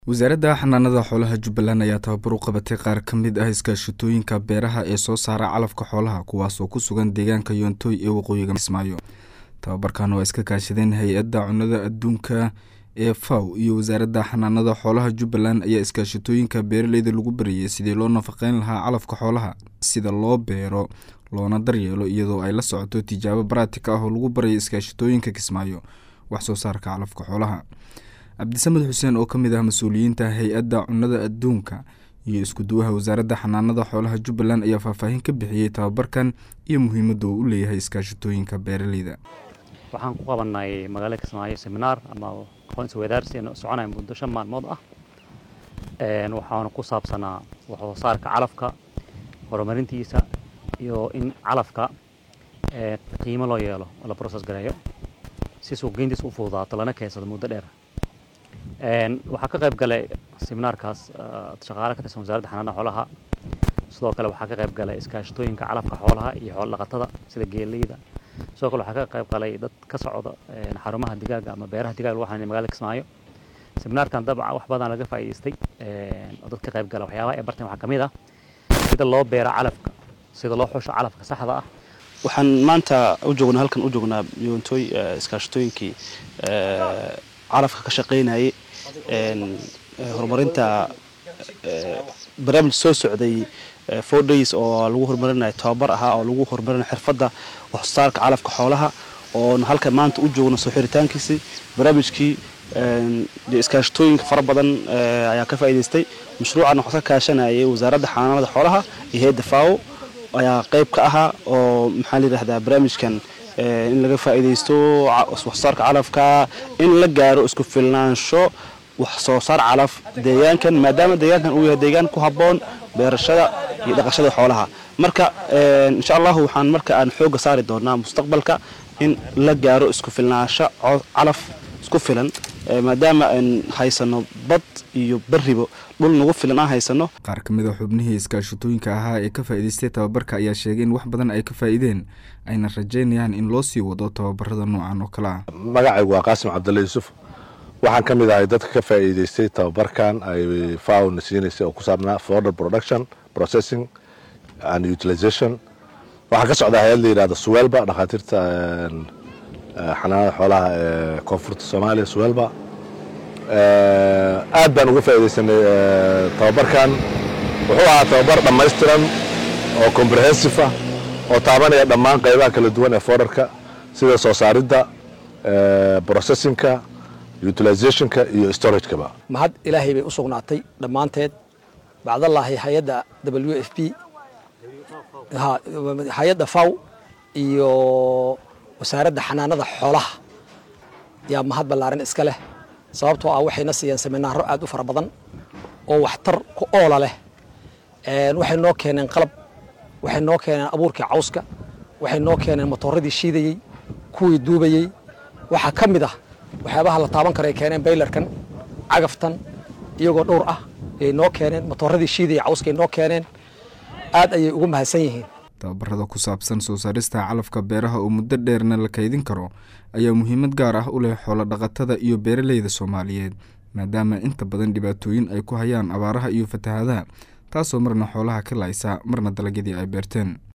wasaaradda xanaanada xoolaha jubbaland ayaa tababar u qabatay qaar ka mid ah iskaashatooyinka beeraha ee soo saara calafka xoolaha kuwaasoo ku sugan deegaanka yoontoy ee waqooyiga kismaayo tababarkan oo iska kaashadeen hay-adda cunnada adduunka ee faw iyo wasaaradda xanaanada xoolaha jubbaland ayaa iskaashatooyinka beeraleyda lagu barayay sidii loo nafaqeyn lahaa calafka xoolaha sida loo beero loona daryeelo iyadoo ay la socoto tijaabo baraatik ah oo lagu baraya iskaashatooyinka kismaayo wax soo saarka calafka xoolaha cabdisamed xuseen oo ka mid ah mas-uuliyiinta hay-adda cunnada adduunka iyo isku-duwaha wasaaradda xanaanada xoolaha jubbaland ayaa faahfaahin ka bixiyey tababarkan iyo muhiimadda uu u leeyahay iskaashatooyinka beeraleyda waxaan ku qabanay magaalada kismaayo seminaar ama aqoonsi wadaarsi soconaya muddo shan maalmood ah waxaana ku saabsanaa waxsoo saarka calafka horumarintiisa iyo in calafka qiimo loo yeelo oo la process gareeyo si suuqgeyntiisa u fududaato lana keensado muddo dheer waxaa ka qayb galay seminaarkaas shaqaale ka tirsan wasaaradda xanaanada xoolaha sidoo kale waxaa ka qayb galay iskaashatooyinka calafka xoolaha iyo xoolo dhaqatada sida geeleyda sidoo kale waxaa ka qayb galay dad ka socda xarumaha digaaga ama beeraha digaaga lagu xanaanay magaalada kismaayo seminaarkan dabca wax badan laga faa'iidaystay oo dad ka qayb gala waxyaabaha ay barteen waxaa ka mid ah sida loo beera calafka sida loo xusho calafka saxda ah waxaan maanta u joognaa halkan u joognaa yoontooy iskaashatooyinkii calafka ka shaqaynayay horumarinta barnaamij soo socday four days oo lagu horumarinayo tababar ahaa oo lagu horumarinayo xirfadda waxsoosaarka calafka xoolaha oon halkan maanta u joogno soo xiritaankiisii barnaamijkii iskaashatooyinka fara badan ayaa ka faa'iidaystay mashruucan waxaa ka kaashanayay wasaaradda xanaanada xoolaha iyo hay-adda faawo ayaa qayb ka ahaa oo maxaa la yidhahdaa barnaamijkan in laga faa'iidaysto waxsoosaarka calafka in la gaaro isku filnaansho wax soo saar calaf deegaankan maadaama deegaankan uu yahay deegaan ku habboon beerashada iyo dhaqashada xoolaha marka insha allahu waxaan marka aan xoogga saari doonaa mustaqbalka in la gaaro isku filnaansho calaf isku filan maadaama aan haysano bad iyo beribo dhul nagu filan aan haysano qaar ka mid a xubnihii iskaashatooyinka ahaa ee ka faa'iidaystay tababarka ayaa sheegay in wax badan ay ka faa'iideen ayna rajaynayaan in loo sii wado tababarada noocan oo kale ah magacaygu waa qaasim cabdulla yuusuf waxaan ka mid ahay dadka ka faa'iidaystay tababarkan ay faawna siinaysay oo ku saabnaa forder production processing and utilization waxaa ka socdaa hay-ad la yidhahda suwelba dhakhaatiirta xanaanada xoolaha ee koonfurta soomaaliya suwelba aad baan uga faa'iidaysanay tababarkan wuxuu ahaa tababar dhammaystiran oo comprehensive ah oo taabanaya dhammaan qaybaha kala duwan ee forderka sida soo saaridda processinka utilizationka iyo storagekaba mahad ilaahay bay u sugnaatay dhammaanteed bacdallaahi hay-adda w f p hay-adda faw iyo wasaaradda xanaanada xoolaha yaa mahad ballaaran iska leh sababtoo ah waxayna siiyeen seminaaro aad u fara badan oo waxtar ku oola leh waxay noo keeneen qalab waxay noo keeneen abuurkii cawska waxay noo keeneen matooradii shiidayey kuwii duubayey waxaa ka mid ah waxyaabaha la taaban kara ay keeneen baylarkan cagaftan iyagoo dhowr ah ayay noo keeneen matooradii shiidayey cawskay noo keeneen aad ayay ugu mahadsan yihiin tababarada ku saabsan soo saarista calafka beeraha oo muddo dheerna la kaydin karo ayaa muhiimad gaar ah u leh xoolo dhaqatada iyo beeraleyda soomaaliyeed maadaama inta badan dhibaatooyin ay ku hayaan abaaraha iyo fatahaadaha taasoo marna xoolaha ka laaysa marna dalagyadii ay beerteen